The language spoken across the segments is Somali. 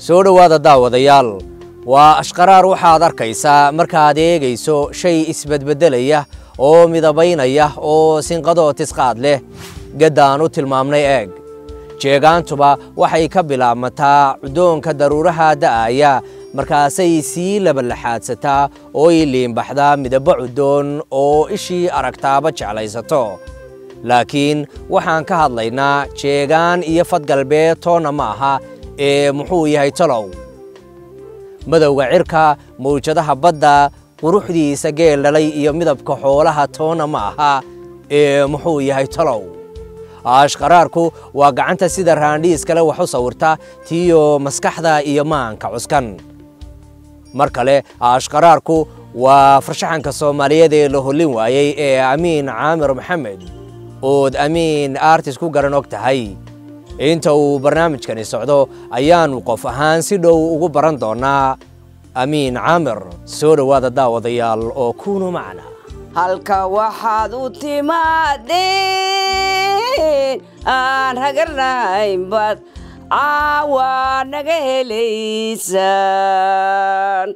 soo dhowaada daawadayaal waa ashqaraar waxaad arkaysaa markaad eegayso shay isbedbeddelaya oo midabaynaya oo sinqadoo tisqaad leh gaddaan u tilmaamnay eeg jeegaantuba waxay ka bilaabmataa cuddoonka daruuraha da'aya markaasay sii labalaxaadsataa oo ay liimbaxdaa midabbo cuddoon oo ishii aragtaaba jeclaysato laakiin waxaan ka hadlaynaa jeegaan iyo fadgalbeed toonna ma aha ee muxuu yahay talow madowga cirka mawjadaha badda quruxdiisa geel dhalay iyo midabka xoolaha toonna ma aha ee muxuu yahay talow ashqaraarku waa gacanta sida raandhiiskale wax u sawirta tiyo maskaxda iyo maanka cuskan mar kale ashqaraarku waa farshaxanka soomaaliyeed ee la hollin waayey ee amiin caamir maxamed ood amiin artis ku garan og tahay inta uu barnaamijkani socdo ayaannu qof ahaan si dhow ugu baran doonnaa amiin caamir soo dhowaada daawadayaal oo kuunu macna halka waxaad u timaadeen aan hagarnahayn baad caawa naga helaysaan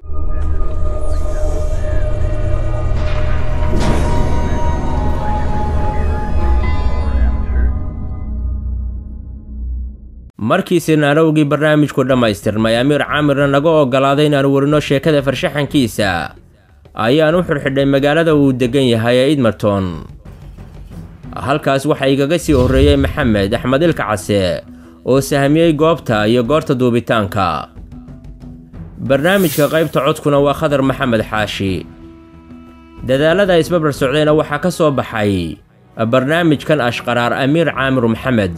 markii sinaanowgii barnaamijku dhammaystirmay amiir caamirna naga oggolaaday inaanu warino sheekada farshaxankiisa ayaan u xidhxidhay magaalada uu deggan yahay ee idmarton halkaas waxaa igaga sii horreeyey maxamed axmed ilka case oo sahmiyey goobta iyo goorta duubitaanka barnaamijka qaybta codkuna waa khadar maxamed xaashi dadaalada isbabar socdayna waxaa ka soo baxay barnaamijkan ashqaraar amiir caamir maxamed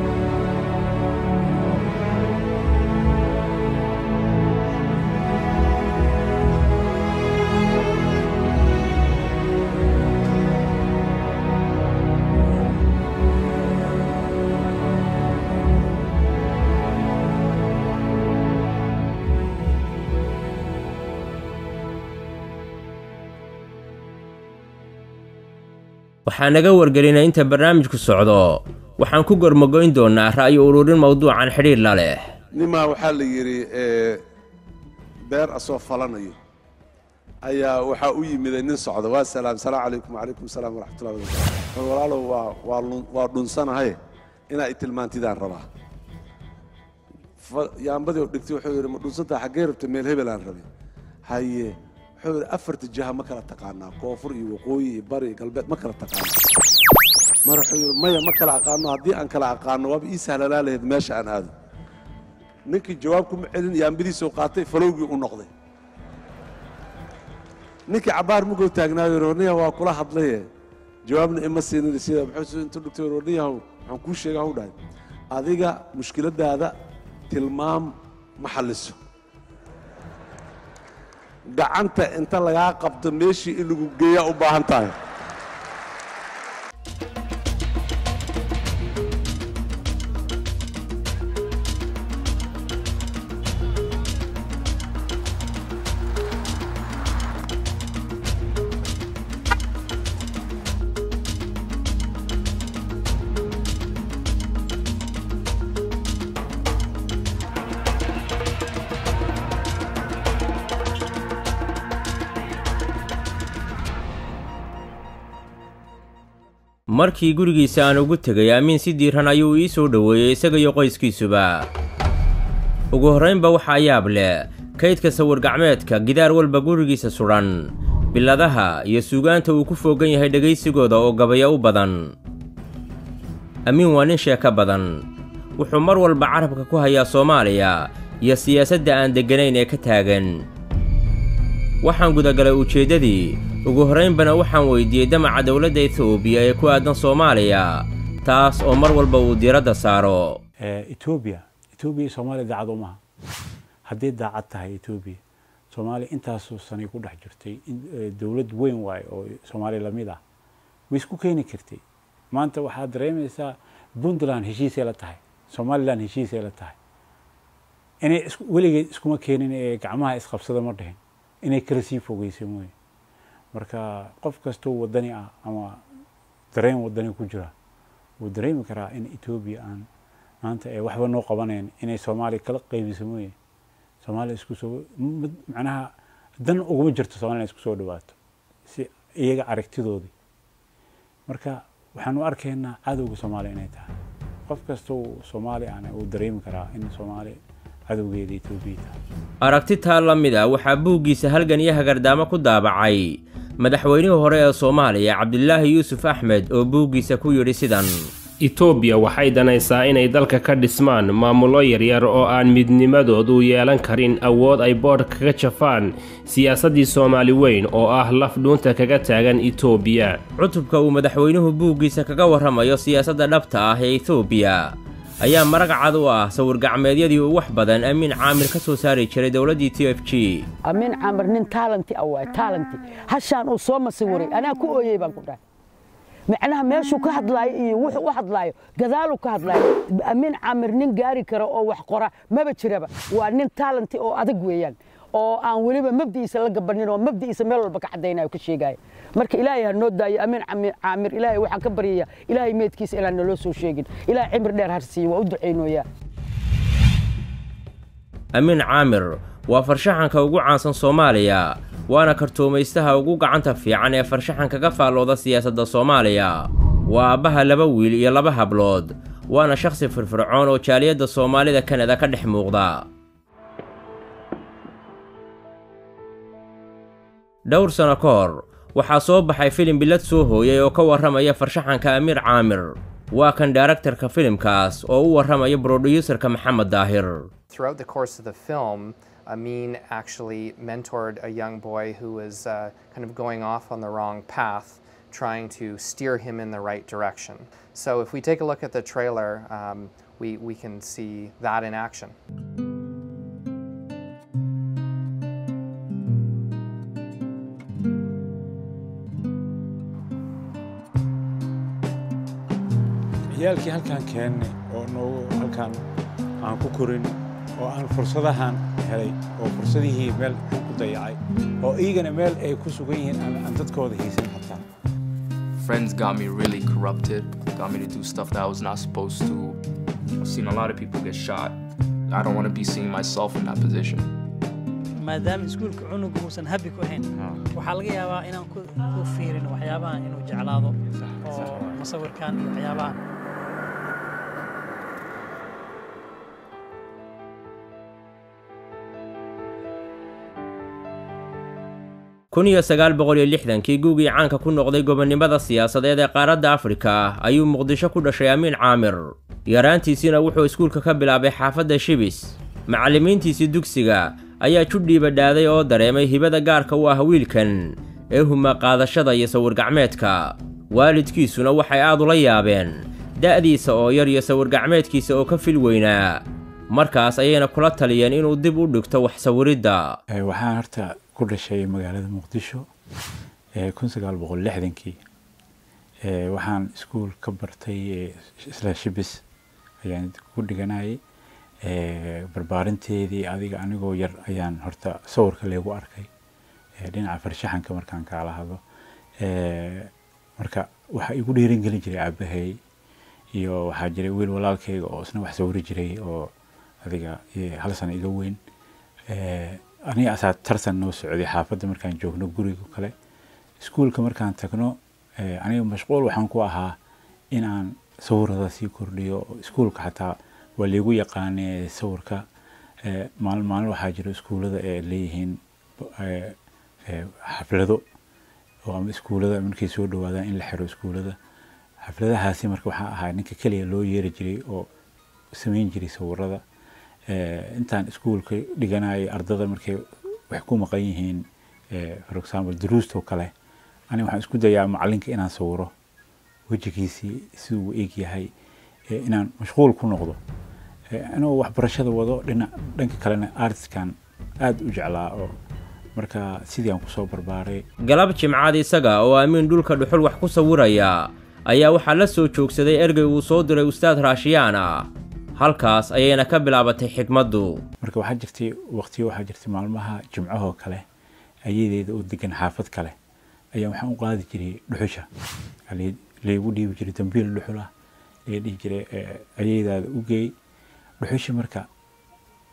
waxaa naga wargelinay inta barnaamijku socdo waxaan ku gormogoyn doonnaa ra'yo ururin mawduucan xidhiir la leh nimaa waxaa la yidhi beer asoo falanayo ayaa waxaa u yimiday nin socda waa salaam salaam calaykum wacalaykum salaam waraxmatullahi wabarakatu walaalow waa waa waa dhunsanahay inaa i tilmaantidaan rabaa yaambadii oo dhigtay wuxuu yidhi ma dhunsantaa xaggee rabta meel hebel aan rabay haye wuxuu yidhi afarta jiha ma kala taqaanaa koonfur iyo waqooyi iyo bari iyo galbeed ma kala taqaana mar wuxuu yidhi maya ma kala aqaano haddii aan kala aqaano waaba ii sahlanaa lahayd meesha aan aado ninkii jawaab kuma celin yaambadiisuu qaatay falowgii u noqday ninkii cabbaar mugow taagnaayo roniya waa kula hadlaye jawaabna ima siinin sida muxuu intuu dhigtay roniyahow waxaan kuu sheega hau dhahay adiga mushkiladaada tilmaam ma xalliso gacanta inta lagaa qabto meeshii in lagu geeyaa u baahan tahay markii gurigiisa aan ugu tegay amiin si diiran ayuu ii soo dhoweeyey isaga iyo qoyskiisuba ugu horraynba waxaa yaab leh kaydka sawir gacmeedka gidaar walba gurigiisa sudhan biladaha iyo suugaanta uu ku fooggan yahay dhegaysigooda oo gabaya u badan amiin waa nin sheeko badan wuxuu mar walba carabka ku hayaa soomaaliya iyo siyaasadda aan degganayn ee ka taagan waxaan gudagalay ujeeddadii ugu horraynbana waxaan weydiiyey damaca dowladda etoobiya ee ku aadan soomaaliya taas oo mar walba uu diiradda saaro etoobiya etoobiya soomaaliya daacad umaha haddii daacad tahay etoobiya soomaaliya intaasoo sanay ku dhex jirtay dowlad weyn waaye oo soomaaliya lamid ah way isku keeni kartay maanta waxaad dareemaysaa puntland heshiisay la tahay somaliland heshiisay la tahay inay weligeed iskuma keenin ee gacmaha isqabsada ma dhihin inay kala sii fogeysay mooye marka qof kastoo wadani ah ama dareen wadani ku jira wuu dareemi karaa in etoobiya aan maanta ee waxba noo qabanayn inay soomaaliya kala qaybiso mooye soomaaliya isku soo mid- macnaha dan uguma jirto soomaaliya inay isku soo dhawaato si iyaga aragtidoodii marka waxaan u arkaynaa cadowga soomaaliya inay tahay qof kasta uu soomaali ahna uu dareemi karaa in soomaaliya cadowgeeda etoobiya tahay aragti taa la mid ah waxaa buuggiisa halgan iyo hagardaamo ku daabacay madaxweynihii hore ee soomaaliya cabdilaahi yuusuf axmed oo buuggiisa ku yidhi sidan itoobiya waxay danaysaa inay dalka ka dhismaan maamullo yaryar oo aan midnimadoodu yeelan karin awood ay boodh kaga jafaan siyaasaddii soomaali weyn oo ah laf dhuunta kaga taagan itoobiya cutubka uu madaxweynuhu buuggiisa kaga warramayo siyaasadda dhabta ah ee etoobiya ayaa marag cad u ah sawir-gacmeedyadii uu wax badan amiin caamir ka soo saari jiray dowladdii t f g amin camar nin taalanti ah waay taalanti hashaan uu soo masiwiray anaa ku ooyey baan ku dhahay macnaha meeshuu ka hadlaayo iyo wuxuu u hadlaayo gadaaluu ka hadlaayo amin camir nin gaari kara oo wax qora maba jiraba waa nin taalanti oo adag weeyaan oo aan weliba mabdi'iisa la gabanin oo mabdi'iisa meel walba ka caddaynayo ka sheegaayo marka ilaahay ha noo daayo amin Cami- caamir ilaahay waxaan ka baryaya ilaahay meedkiisa ilaan naloo soo sheegin ilaahay cimri dheer har siiyo waa u ducaynooyaa amiin caamir waa farshaxanka ugu caansan soomaaliya waana kartuumaystaha ugu gacanta fiican ee farshaxanka ka faallooda siyaasadda soomaaliya waa aabbaha laba wiil iyo laba hablood waana shakhsi firfircoon oo jaaliyadda soomaalida kanada ka dhex muuqda dhowr sano ka hor waxaa soo baxay filim bilad soo hooyay oo ka warramaya farshaxanka amiir caamir waa kan daaraktarka filimkaas oo u warramaya brodhyuserka maxamed daahir Throughout the course of the film, Amin actually mentored a young boy who was uh, kind of going off on the wrong path, trying to steer him in the right direction. So if we take a look at the trailer, um, we, we can see that in action. ciyaalkii halkaan keennay oo noogu halkaan aan ku korin oo aan fursadahan helay oo fursadihii meel aan ku dayacay oo iyagana meel ay ku sugan yihiin aan aan dadkooda haysan xataa friends got me really corrupted, got me to do stuff that I was not supposed to. I've seen a lot of people get shot. I don't want to be seeing myself in that position. maadaama iskuulka cunuga uusan habi ku ahayn waxaa laga yaabaa inaan ku ku fiirin waxyaabahan inuu jeclaado oo musawirkan iyo waxyaabahan kun iyo sagaal boqol iyo lixdankii guugii caanka ku noqday gobonnimada siyaasadeed ee qaaradda afrika ayuu muqdisho ku dhashay amiin caamir yaraantiisiina wuxuu iskuulka ka bilaabay xaafadda shibis macallimiintiisii dugsiga ayaa judhiiba dhaaday oo dareemay hibada gaarka u ah wiilkan ee huma qaadashada iyo sawir-gacmeedka waalidkiisuna waxay aad ula yaabeen da'diisa oo yar iyo sawir-gacmeedkiisa oo ka fil weynaa markaas ayayna kula taliyeen inuu dib u dhigto wax sawiridda Eh, waxaan horta ku dhashay magaalada muqdisho eh, kun sagaal boqol lixdankii Eh, waxaan iskuul ka bartay eh, isla shibis ayaan ku dhiganayay Eh, barbaarinteedii adiga anigoo yar ayaan horta sawirka leegu arkay Eh, dhinaca farshaxanka markaan kaala hadlo Eh, marka waxaa igu dhiirin gelin jiray aabahay iyo waxaa jiray wiil walaalkayga oo isna wax sawiri jiray oo adiga eh, hal sano iga weyn Eh, aniga asaa tartan noo socday xaafadda markaan joogno guriga kale iskuulka markaan tagno eh, aniga mashquul waxaan ku ahaa inaan sawirada sii kordhiyo oo iskuulka xataa waa liigu yaqaanee sawirka Eh, maalin maalin waxaa jira iskuullada ee leeyihiin eh, eh, xaflado oo ama iskuullada markay soo dhawaadaan in la xiro iskuullada xafladahaasi marka waxaa ahaa ninka keliya loo yeeri jiray oo samayn jiray sawirada Eh, intaan iskuulka dhiganayay ardada markay wax ku maqan yihiin eh, for example duruustoo kale aniga waxaan isku dayaa macalinka inaan sawiro wejigiisii siduu u eg yahay eh, inaan mashquul ku noqdo Eh, anigoo waxbarashada wado dhinac dhanka kalena artiskan aad u jeclaa oo marka sidii aan kusoo barbaaray galab jimcaad isaga oo amiin dhulka dhuxul wax ku sawiraya ayaa waxaa la soo joogsaday ergey uu soo diray ustaad raashiyaan ah halkaas ayayna ka bilaabatay xigmaddu marka waxaa jirtay waqtiyo waxaa jirtay maalmaha jimcahoo kale ayadeeda oo degan xaafad kale ayaa waxaan u qaadi jiray dhuxusha Waxaa lai- laygu dhiibi jiray dambiil dhuxul ah laga dhihi jiray eh, ayaydaada u geey dhuxusha marka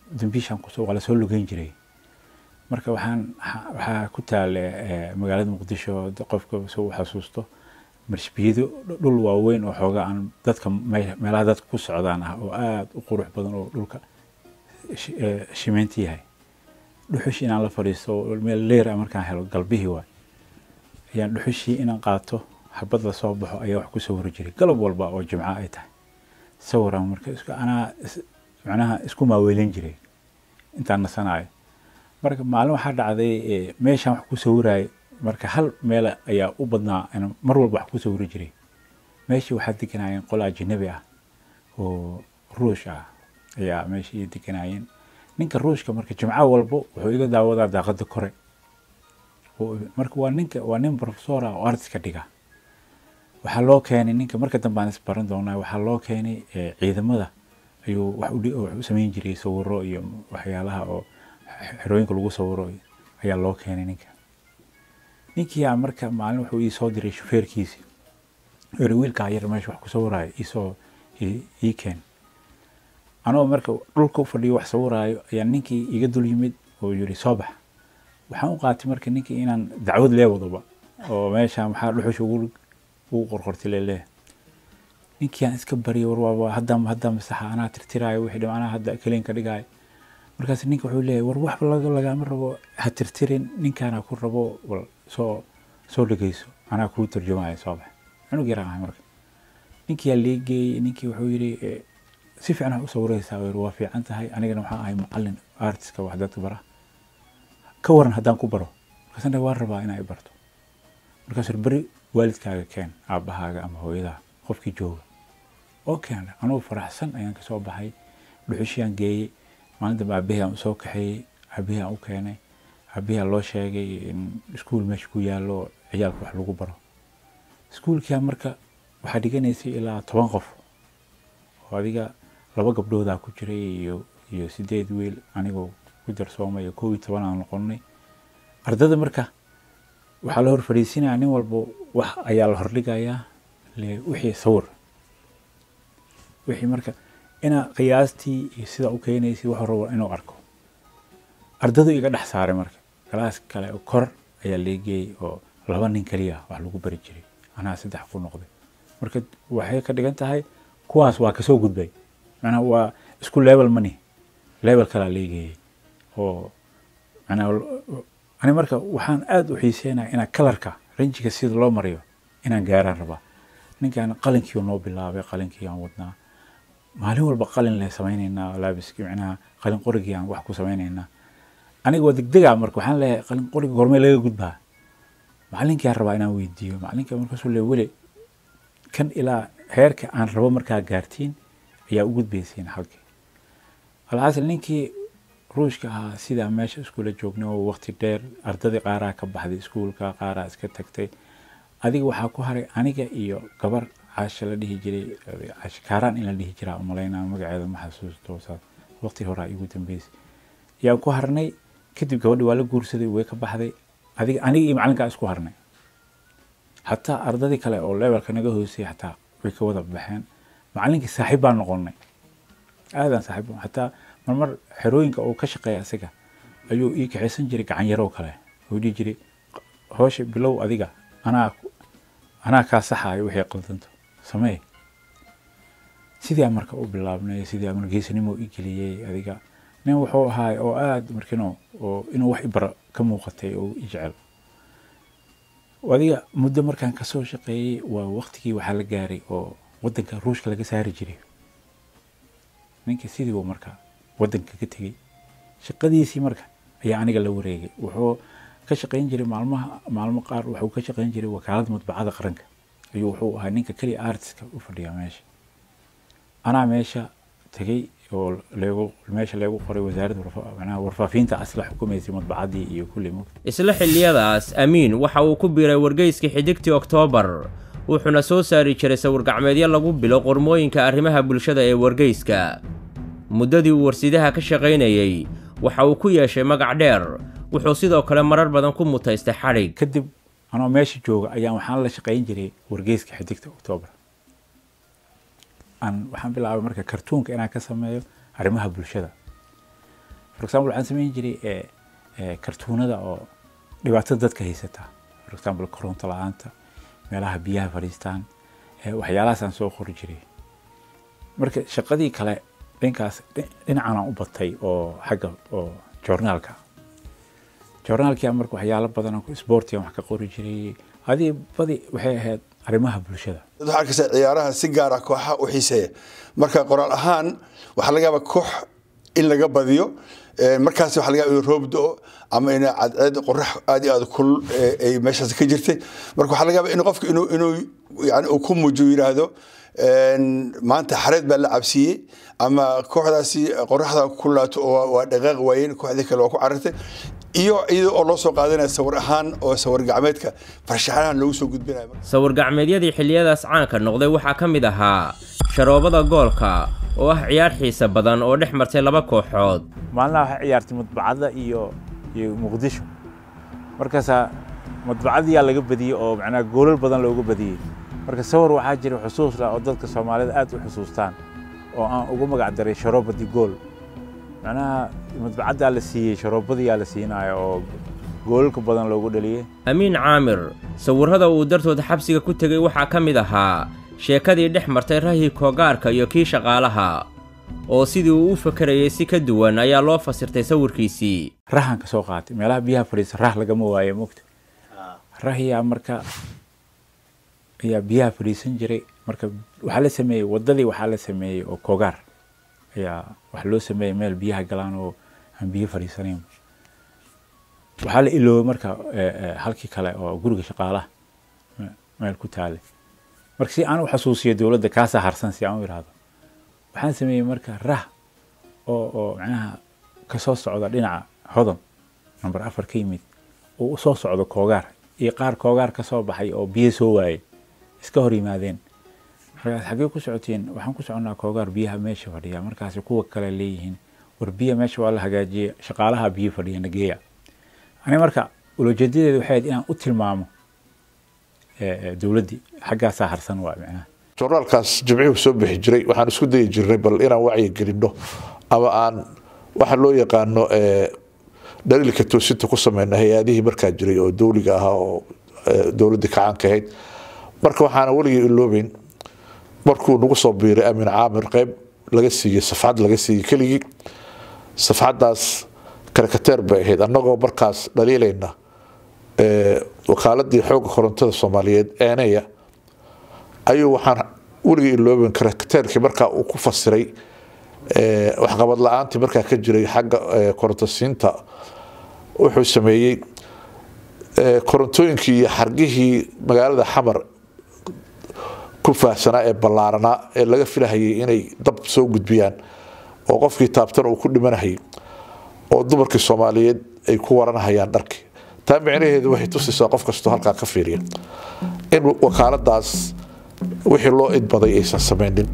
dambiishaan kusoo waa lasoo lugeyn jiray marka waxaan waxa- waxaa ku taale eh, magaalada muqdisho d- qofka soo xasuusto marshbiyado dhul waaweyn oo xoogaa aan dadka me- meelaha dadka ku socdaan ah oo aada u qurux badan oo dhulka shi- eh, shimeynta yahay dhuxushi inaan la fadhiisto oo meel leer ah markaan helo galbihii waay ayaan dhuxushii inaan qaato xabad la soo baxo ayaa wax ku sawiri jiray galab walba oo jimco ay tahay sawiraan marka isku anaa is- macnaha isku maaweelin jiray intaan nasanaayo marka maalin waxaa dhacday eh, meeshaan wax ku sawiraayo marka hal meel ayaa u badnaa inaan mar walba wax ku sawiri jiray meeshii waxaa deganayeen qol ajnabi ah oo ruush ah ayaa meeshii deganayeen ninka ruushka marka jimco walbo wuxuu iga daawadaa daaqada kore oo- marka waa ninka waa nin professor ah oo artiska dhiga waxaa loo keenay ninka marka dambe aan isbaran doonaa waxaa loo keenay eh, ciidamada ayuu wax u dhi- wax u samayn jiray sawiro iyo waxyaalaha oo x- xerooyinka lagu sawiro ayaa loo keenay ninka ninkii aa marka maalin wuxuu ii soo diray shufeerkiisi eri wiilkaa yar meesha wax ku sawiraayo iisoo ii ii keen anoo marka dhulka u fadhiyo wax sawiraayo ayaa ninkii iga dul yimid oo yiri soo bax waxaan u qaatay marka ninkii inaan dacwad lee wadoba oo meesha maxaa dhuxusha ugu ugu qorqortay leeleeh ninkii aan iska baryay war waaba hadda hadda masaxa anaa tirtiraayo wixii dhim anaa hadda keliinka dhigaayo markaas ninka wuxuu leeyahay war wax laga lagama rabo ha tirtirin ninkaana ku rabo wal soo soo dhegeyso anaa kuu tarjumaayo soo bax cunug yaraan ahay marka ninkii yaa lee geeyey ninkii wuxuu yidhi eh, si fiican wax u sawiraysaa uu yidhi, waa fiican tahay anigana waxaan ahay macalin artiska wax dadka bara ka waran haddaan ku baro markaasna waan rabaa inaa i barto markaasuu yidhi, beri waalidkaaga keen aabbahaaga ama hooyadaha qofkii jooga oo keen anugu faraxsan ayaan kasoo baxay dhuxushiyaan geeyey maalin dambe aabahii aan usoo kaxeeyey aabahii aan u keenay aabahii aan loo sheegay in iskuul meesha ku yaallo oo ciyaalka wax lagu baro iskuulkaa marka waxaa dhiganaysay ilaa toban qof oo adiga laba gabdhoodaa ku jiray iyo iyo sideed wiil anigoo ku darsoomay iyo kow iyo toban aan noqonnay ardada marka waxaa la hor fadhiisinaya nin walba wax ayaa la hordhigayaa le wixii sawir wixii marka inaa qiyaastii iyo sida u keenaysay wuxuu rabo inuu arko ardadu iga dhex saaray marka galaas kale oo kor ayaa leegeeyey oo laba nin keliya wax lagu bari jiray anaa saddex ku noqday marka waxay ka dhigan tahay kuwaas waa kasoo gudbay macnaha waa isku level mani level kalaa leegeeyey oo macnaha ani marka waxaan aada u xiiseenaya inaa kalarka ranjiga sida loo mariyo inaan gaaraan rabaa ninkaan qalinkii noo bilaabay qalinkii aan wadnaa maalin walba qalin le samaynaynaa laabiskii macnaha qalin qorigii aan wax ku samaynaynaa aniga waa degdega marka waxaan leeyahay qalin qoriga gormee laga gudbaa macalinkii aan rabaa inaan weydiiyo macalinka markaasuu le weli kan ilaa heerka aan rabo markaa gaartiin ayaa u gudbaysiin halkii alxasil ninkii ruushka ahaa sidaa meesha iskuula joognay oo waqti dheer ardadii qaaraa ka baxday iskuulka qaaraa iska tagtay adiga waxaa ku haray aniga iyo gabar caasha la dhihi jiray caasha kaaraan in la dhihi jiraa umalaynaa magaceeda ma xasuusto saas waqti horaa igu dambeysay ayaan ku harnay kadib gabadhi waa la guursaday way ka baxday adiga aniga iyo macalinkaa isku harnay xataa ardadii kale oo levelka naga hoosay xataa way ka wada baxeen macalinkii saaxiib baan noqonnay aadaan saaxiib xataa marmar xerooyinka uu ka shaqeeya isaga ayuu ii kaxaysan jiray gacan yaroo kale uu dhihi jiray hoosha bilow adiga anaa anaa kaa saxaayo wixii qaldanto samee sidii aan marka u bilaabnay sidii aan geesinimo i geliyey adiga nin wuxuu ahaay oo aada markino oo inuu wax ibara ka muuqatay oo i jecel adiga muddo markaan kasoo shaqeeyey waa waqtigii waxaa la gaaray oo wadanka ruushka laga saari jiray ninka sidii uu marka wadanka ka tegey shaqadiisii marka ayaa aniga la wareegay wuxuu ka shaqeyn jiray maalmaha maalmo qaar wuxuu ka shaqeyn jiray wakaalada mudbacada qaranka ayuu wuxuu ahaa ninka keliya artiska u fadhiya meesha anaa meesha tegey oo leegu meesha leegu qoray wasaaradda macnaha warfaafinta asla xukumaysay mudbacadii iyo kulli mug isla xilliyadaas amiin waxa uu ku biiray wargeyskii xidigtii oktoobar wuxuuna soo saari jiray sawir-gacmeedyo lagu bilo qormooyinka arrimaha bulshada ee wargeyska muddadii uu warsidaha ka shaqaynayey waxa uu ku yeeshay magac dheer wuxuu sidoo kale marar badan ku mutaystay xadhig kadib anoo meesha jooga ayaan waxaan la shaqayn jiray wargeyska xidigta oktoobar aan waxaan bilaabay marka kartuunka inaan ka sameeyo arrimaha bulshada for example waxaan samayn jiray eh, eh, kartuunada oo dhibaatada dadka haysata for example koronto la-aanta meelaha biyaha fadhiistaan eh, waxyaalahaasaan soo qori jiray marka shaqadii kale dhinkaas dhi- dhinacanaan u batay oo xagga oo joornaalka joornaalkii aan marka waxyaalo badan oo sportigan wax ka qori jiray adii badi waxay ahayd arrimaha bulshada dad waxaa arkaysa ciyaaraha si gaara kooxaha u xiiseeya marka qoraal ahaan waxaa laga yaabaa koox in laga badiyo Ee, markaas waxaa laga yaabaa in roob do ama in cadceed qorax aad iyo aad kulul ee, ay meeshaas ka jirtay marka waxaa laga yaabaa in qofka inuu inuu yani uu ku muujiyo yidhaahdo een, maanta xareed baa la cabsiiyey ama kooxdaasi qoraxda ku laato oo waa- waa dhaqaaq waayeen kooxdii kale waa ku carartay iyo iyada oo loo soo qaadanaya sawir ahaan oo sawir gacmeedka farshaxanahan loogu soo gudbinayo sawir gacmeedyadii xilliyadaas caanka noqday waxaa ka mid ahaa sharoobada goolka oo ah ciyaar xiisa badan oo dhex martay laba kooxood maalinaha waxay ciyaartay madbacadda iyo iyo muqdisho markaasaa madbacadiyaa laga badiyey oo macnaha goolal badan looga badiyey marka sawir waxaa jira xusuus lah oo dadka soomaalida aad u xusuustaan oo aan ugu magac daray sharoobadii gool macnaha madbacaddaa la siiyey sharoobadiyaa la siinaya oo goolalka badan loogu dhaliyey amiin caamir sawirrada uu dartood xabsiga ku tegey waxaa ka mid ahaa sheekadii dhex martay rahii koogaarka iyo kii shaqaalaha oo sidii uu u fakarayay si ka duwan ayaa loo fasirtay sawirkiisii rahan ka soo qaatay meelaha biyaha fadhiisa rah lagama waayo mogta rahiyaa marka ayaa biyaha fadhiisan jiray marka waxaa la sameeyey wadadii waxaa la sameeyey oo kogaar ayaa wax loo sameeyey meel biyaha galaan oo aan biyo fadhiisanayn waxaa la iloobay marka eh, eh, halkii kale oo guriga shaqaalaha me- meel ku taalay marka si aan u xasuusiyo dowladda kaasaa harsan si aan u idhaahdo waxaan sameeyey marka rah oo oo macnaha ka soo socda dhinaca hodon number afar ka yimid oo u soo socdo koogaar iyo qaar koogaar ka soo baxay oo biyo soo waayey iska hor yimaadeen markaas xaggee ku socotiin waxaan ku soconnaa koogaar biyaha meesha fadhiya markaasi kuwa kale leeyihiin war biya meesha waa la hagaajiye shaqaalaha biyo fadhiya nageeya ani marka ulojeedadeedu waxay ahayd inaan u tilmaamo eh, eh, dowladdii xaggaasaa harsan waa macnaha joornaalkaas jimcihuu soo bixi jiray waxaan isku dayi jirnay bal inaan wacyi gelinno ama aan waxa loo yaqaano eh, dhaliilka toosinta ku sameyna hay-adihii markaa jiray oo dowliga ahaa oo eh, dowladdii kacaanka ahayd marka waxaana weligii iloobeyn markuu nagu soo biiray amin caamir qeyb laga siiyey safxad laga siiyey keligii safxaddaas karakateer bay ahayd annagoo markaas dhaliilayna eh, wakaaladii xoogga korontada soomaaliyeed eeneya ayuu waxaan weligii ilooben karakateerkii markaa uu ku fasiray eh, waxqabad la-aantii markaa ka jiray xagga eh, korontosiinta wuxuu sameeyey eh, korontooyinkii iyo xargihii magaalada xamar ku faahsanaa ee ballaaranaa ee laga filahayay inay dab soo gudbiyaan oo qofkii taabtana uu ku dhimanahayay oo dumarkii soomaaliyeed ay ku waranahayaan dharkii taa micnaheedu waxay tusaysaa qof kastoo halkaa ka fiiriya in wakaaladaas wixii loo idbaday aysan samaynin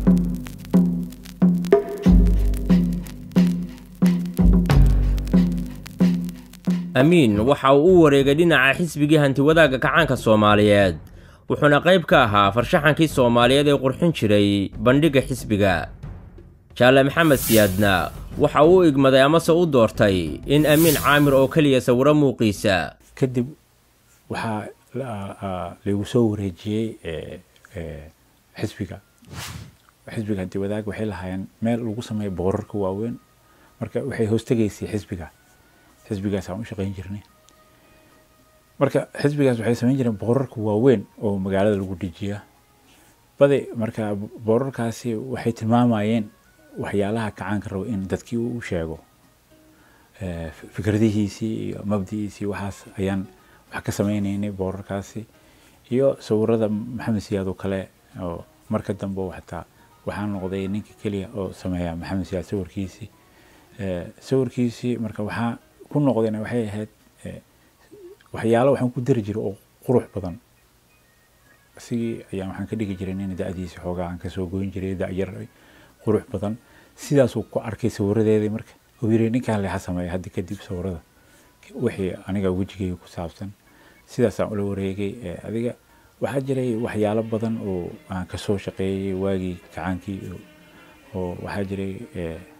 amiin waxa uu u wareegay dhinaca xisbigii hantiwadaagga kacaanka soomaaliyeed wuxuuna qayb ka ahaa farshaxankii soomaaliyeed ee qurxin jiray bandhigga xisbiga jaale maxamed siyaadna waxa uu u igmaday amase u doortay in amiin caamir oo keliya sawiro muuqiisa kadib waxaa la- ah, laygu soo wareejiyey eh, eh, xisbiga xisbiga hanti wadaag waxay lahaayeen meel lagu sameeyo boorarka waaweyn marka waxay hoostegaysay xisbiga xisbigaas aan u shaqayn jirnay marka xisbigaas waxay samayn jireen boorarka waaweyn oo magaalada lagu dejiya badi marka boorarkaasi waxay tilmaamayeen waxyaalaha kacaanka rabo in dadkii uu u sheego Eh, fikradihiisii iyo mabdi'iisii waxaas ayaan wax ka sameynaynay boorarkaasi iyo sawirada maxamed siyaad oo kale oo marka dambe oo xataa waxaan noqday ninka keliya oo sameeya maxamed siyaad sawirkiisii Eh, sawirkiisii marka waxaa ku noqdayna waxay ahayd eh, waxyaalo waxaan ku dari jiray oo qurux badan isigii ayaan waxaan ka dhigi jiray nin da-diisa xoogaa aan kasoo goyn jiray da-yar qurux badan sidaasuu ku arkay sawiradeedii marka uu yiri ninkaan leexa sameeya hadda kadib sawirada wixii aniga wejigayga ku saabsan sidaasaan ula wareegay Eh, adiga waxaa jiray waxyaalo badan oo aan kasoo shaqeeyey waagii kacaankii oo- oo waxaa jiray eh,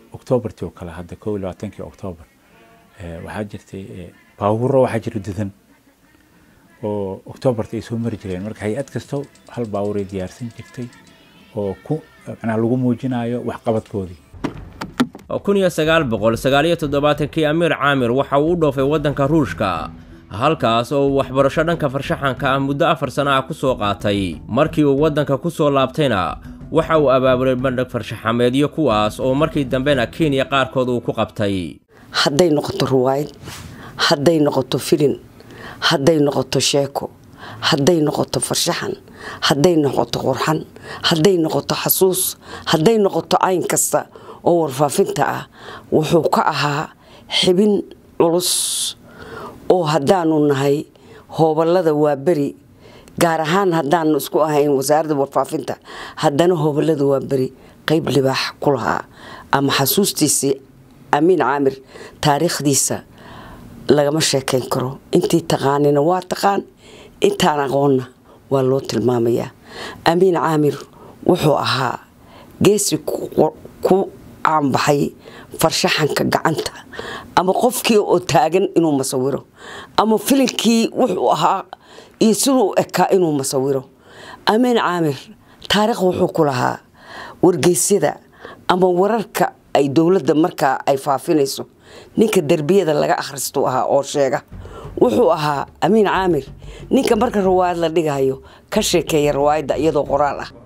octoobartii oo kale hadda kow iyo labaatankii octoobar waxaa jirtay baawuro waxaa jira dudan oo octoobarta ay soo mari jireen marka hay-ad kasto hal baawuray diyaarsan jirtay oo ku macnaha lagu muujinayo waxqabadkoodii kun iyo sagaal boqol sagaal iyo toddobaatankii amiir caamir waxa uu u dhoofay waddanka ruushka halkaas oo uu waxbarasho dhanka farshaxanka ah muddo afar sano ah ku soo qaatay markii uu waddanka ku soo laabtayna waxa uu abaabulay bandhig farshaxameedyo kuwaas oo markii dambena kenya qaarkood uu ku qabtay hadday noqoto ruwaayad hadday noqoto filin hadday noqoto sheeko hadday noqoto farshaxan hadday noqoto qurxan hadday noqoto xasuus hadday noqoto cayn kasta oo warfaafinta ah wuxuu ka ahaa xibin culus oo haddaanu nahay hoobalada waa beri gaar ahaan haddaanu isku ahayn wasaaradda warfaafinta haddana hoobalada waa beri qeyb libaax ku lahaa ama xasuustiisii amiin caamir taariikhdiisa lagama sheekayn karo intii taqaanina waa taqaan intaan aqoonna waa loo tilmaamayaa amiin caamir wuxuu ahaa geesi ku caanbaxay farshaxanka gacanta ama qofkii oo taagan inuu masawiro ama filinkii wuxuu ahaa iyo siduu ekaa inuu masawiro amiin caamir taariikh wuxuu ku lahaa wargeysyada ama wararka ay dowladda markaa ay faafinayso ninka derbiyada laga akhristuu ahaa oo sheega wuxuu ahaa amiin caamir ninka marka rawaayad la dhigayo ka sheekeeya rawaayadda iyadoo qoraal ah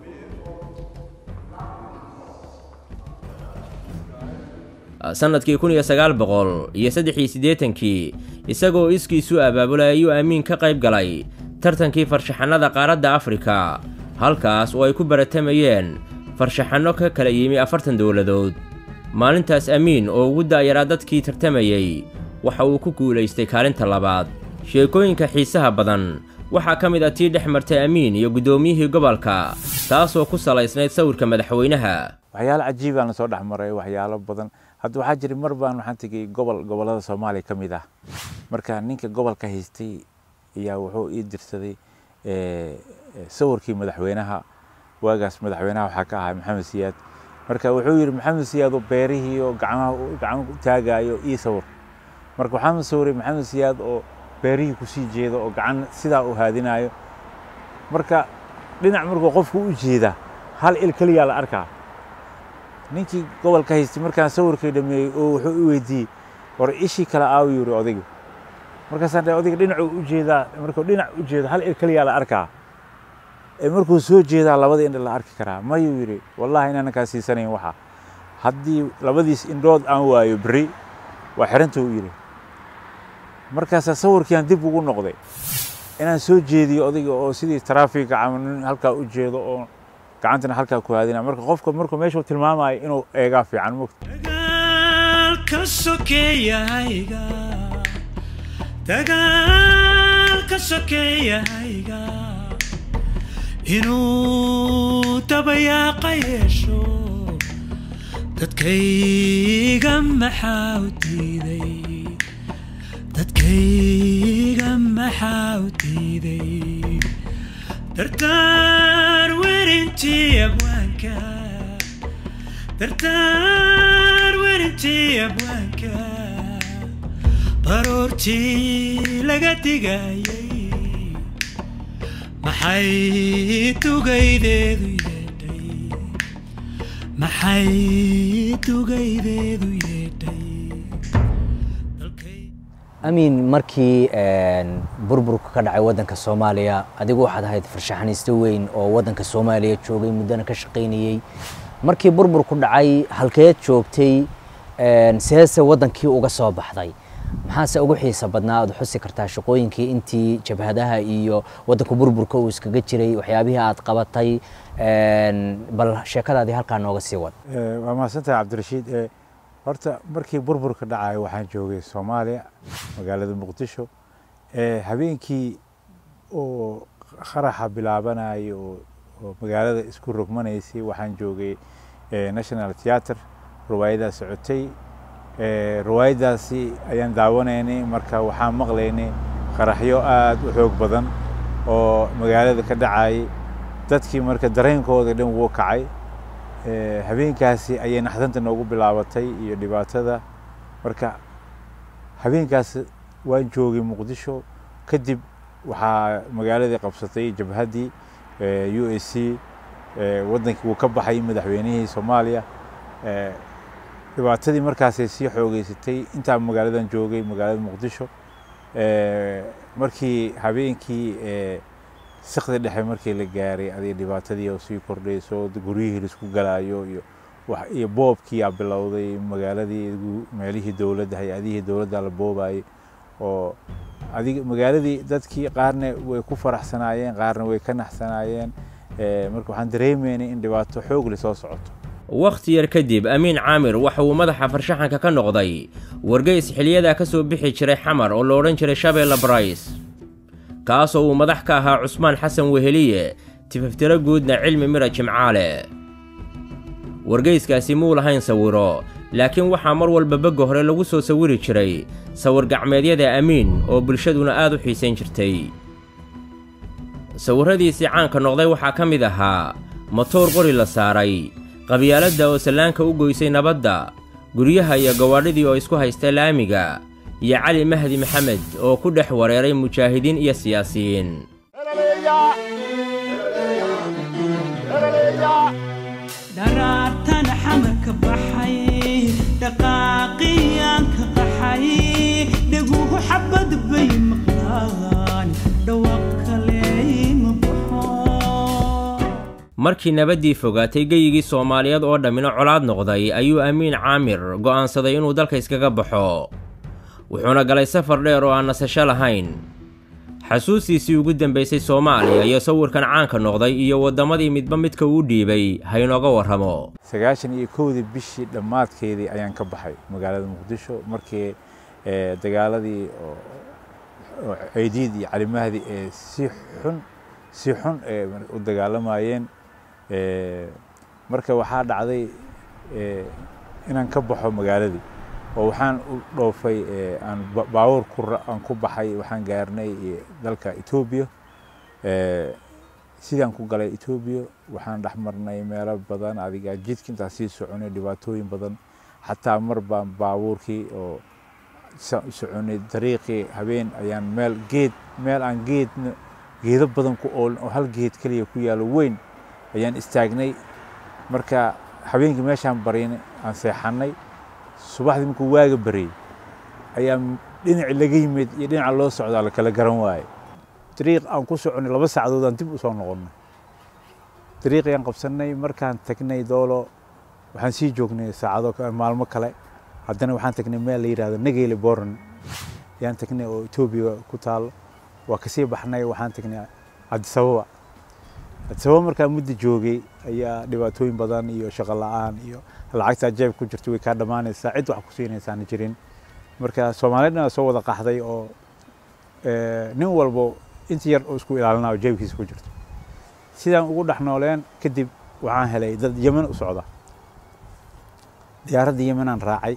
sannadkii kun iyo sagaal boqol iyo saddex iyo siddeetankii isagoo iskiisu abaabulay ayuu amiin ka qayb galay tartankii farshaxanada qaaradda afrika halkaas oo ay ku baratamayeen farshaxanno ka kala yimi afartan dowladood maalintaas amiin oo ugu da'yaraa dadkii tartamayey waxa uu ku guulaystay kaalinta labaad sheekooyinka xiisaha badan waxaa ka mid ah tii dhex martay amiin iyo guddoomiyihii gobolka taasoo ku salaysnayd sawirka madaxweynaha waxyaalo cajiibaan lasoo dhex maray waxyaalo badan hadda waxaa jira mar baan waxaan tegay gobol gobollada soomaaliya ka mid ah marka ninka gobolka haystay ayaa wuxuu ii dirsaday sawirkii madaxweynaha waagaas madaxweynaha waxaa ka ahaa maxamed siyaad marka wuxuu yidhi maxamed siyaad oo beerihii oo gacmaha gacmo u taagayo ii sawir marka waxaan sawiray maxamed siyaad oo beerihii kusii jeeda oo gacan sidaa u haadinayo marka dhinac markuu qofku u jeeda hal il keliyaa la arkaa ninkii gobolka haystay markaan sawirkii dhameeyey oo wuxuu i weydiiyey war ishii kale aaw yiri odaygu markaasaan dhahay odayga dhinacuu u jeedaa markuu dhinac u jeedo hal il keliyaa la arkaa ee markuu soo jeedaa labada indha la arki karaa mayuu yidhi wallahi inaanan kaa siisanayn waxa haddii labadiis indhood aan waayo berri waa xirantuu yidhi markaasaa sawirkiiaan dib ugu noqday inaan soo jeediyo odayga oo sidii taraafiga camal nin halkaa u jeedo oo gacantana halkaa ku haadina marka qofka markuu meeshuu tilmaamayo inuu eegaa fiican mogta dagaalka sokeeyahayga dagaalka sokeeyahayga inuu dabayaaqa yeesho dadkayga maxaa u diiday dadkayga maxaa u diiday dartaan werintii abwaanka dartaan werintii abwaanka baroortii laga digayay maxay dugaydeedu yeedhay maxay dugaydeedu yeedhay amiin markii burburka ka dhacay waddanka soomaaliya adigu waxaad ahayd farshaxaniisto weyn oo waddanka soomaaliya joogay muddana ka shaqaynayey markii burburku dhacay halkeed joogtay seese waddankii uga soo baxday maxaase ugu xiisa badnaa aad xusi kartaa shaqooyinkii intii jabhadaha iyo waddanka burburka uu iskaga jiray waxyaabihii aad qabatay bal sheekadaadii halkaa nooga sii wad waa mahadsantahay cabdirashiid horta markii burburka dhacayo waxaan joogay soomaaliya magaalada muqdisho habeenkii oo qaraxa bilaabanayo oo magaalada isku rogmanaysay waxaan joogay national theatre riwaayadaa socotay riwaayadaasi ayaan daawanaynay marka waxaan maqlaynay qaraxyo aad u xoog badan oo magaalada ka dhacayay dadkii marka dareenkooda dhan wuu kacay habeenkaasi ayay naxdanta noogu bilaabatay iyo dhibaatada marka habeenkaas waan joogay muqdisho kadib waxaa magaaladii qabsatay jabhaddii u a c waddankii wuu ka baxay madaxweynihii soomaaliya dhibaatadii markaasay sii xoogeysatay intaa magaaladan joogay magaalada muqdisho markii habeenkii sikda dhexe markii la gaaray aday dhibaatadii oo sii kordhayso guryihii laisku galaayo iyo iyo boobkii aa bilowday magaaladii meelihii dowladda hay-adihii dowladda la boobayay oo adig magaaladii dadkii qaarna way ku faraxsanaayeen qaarna way ka naxsanaayeen marka waxaan dareemaynay in dhibaato xoog leh soo socoto wakhti yar kadib amiin caamir waxa uu madaxa farshaxanka ka noqday wargeys xiliyadaa ka soo bixi jiray xamar oo la odhan jiray shabeella barays kaasoo uu madax ka ahaa cusmaan xasan weheliye tifaftiro guudna cilmi mira jimcaale wargeyskaasi muu lahayn sawiro laakiin waxaa mar walba begga hore lagu soo sawiri jiray sawir gacmeedyada amiin oo bulshaduna aad u xiisayn jirtay sawirradiisii caanka noqday waxaa ka mid ahaa matoor qori la saaray qabyaaladda oo sallaanka u goysay nabadda guryaha iyo gawaadhidii oo isku haysta laamiga iyo cali mahdi maxamed oo ku dhex wareeray mujaahidiin iyo siyaasiyiin dharaartan xamarka baxay dhaqaaqiyaan ka qaxay dhaguhu xabad bay maqlaan dhawaaq kale ma baxo markii nabaddii fogaatay geyigii soomaaliyeed oo dhammina colaad noqday ayuu amiin caamir go'aansaday inuu dalka iskaga baxo wuxuuna galay safar dheer oo aan nasasho lahayn xasuustiisii ugu dambaysay soomaaliya iyo sawirkan caanka noqday iyo waddamadii midba midka uu dhiibay haynooga warramo sagaashan iyo kowdii bishii dhammaadkeedii ayaan ka baxay magaalada muqdisho markii dagaaladii oo ceydiid iyo calimahdi ee si xun si xun ee u dagaalamayeen marka waxaa dhacday inaan ka baxo magaaladii oo waxaan u dhoofay aan baawur aan ku baxay waxaan gaarnay dalka etoobiya sidaan ku galay etoobiya waxaan dhex marnay meelo badan adiga jidka intaan sii soconay dhibaatooyin badan xataa mar baan baabuurkii oo soconay dariiqii habeen ayaan meel geed meel aan geedna geedo badan ku oolin oo hal geed keliya ku yaalo weyn ayaan istaagnay marka habeenkii meeshaan barin aan seexannay subaxdii markuu waaga baryey ayaa dhinaci laga yimid iyo dhinaca loo socdaa la kala garan waaye dariiq aan ku soconay laba saacadood aan dib u soo noqonnay dariiqii aan qabsannay markaan tagnay doolo waxaan sii joognay saacado maalmo kale haddana waxaan tagnay meel la yidhahdo nageyle boran ayaan tagnay oo etoobiya ku taalo waa kasii baxnay waxaan tagnay cabdisababa cabdisababa markaa muddo joogay ayaa dhibaatooyin badan iyo shaqo la-aan iyo lacagtaa jeeb ku jirta way kaa dhammaanaysaa cid wax ku siinaysaana jirin marka soomaalidana soo wada qaxday oo nin walbo inta yar oo isku ilaalinayo jeebkiisa ku jirto sidaan ugu dhex nooleen kadib waxaan helay dad yemen u socda diyaaradda yemenaan raacay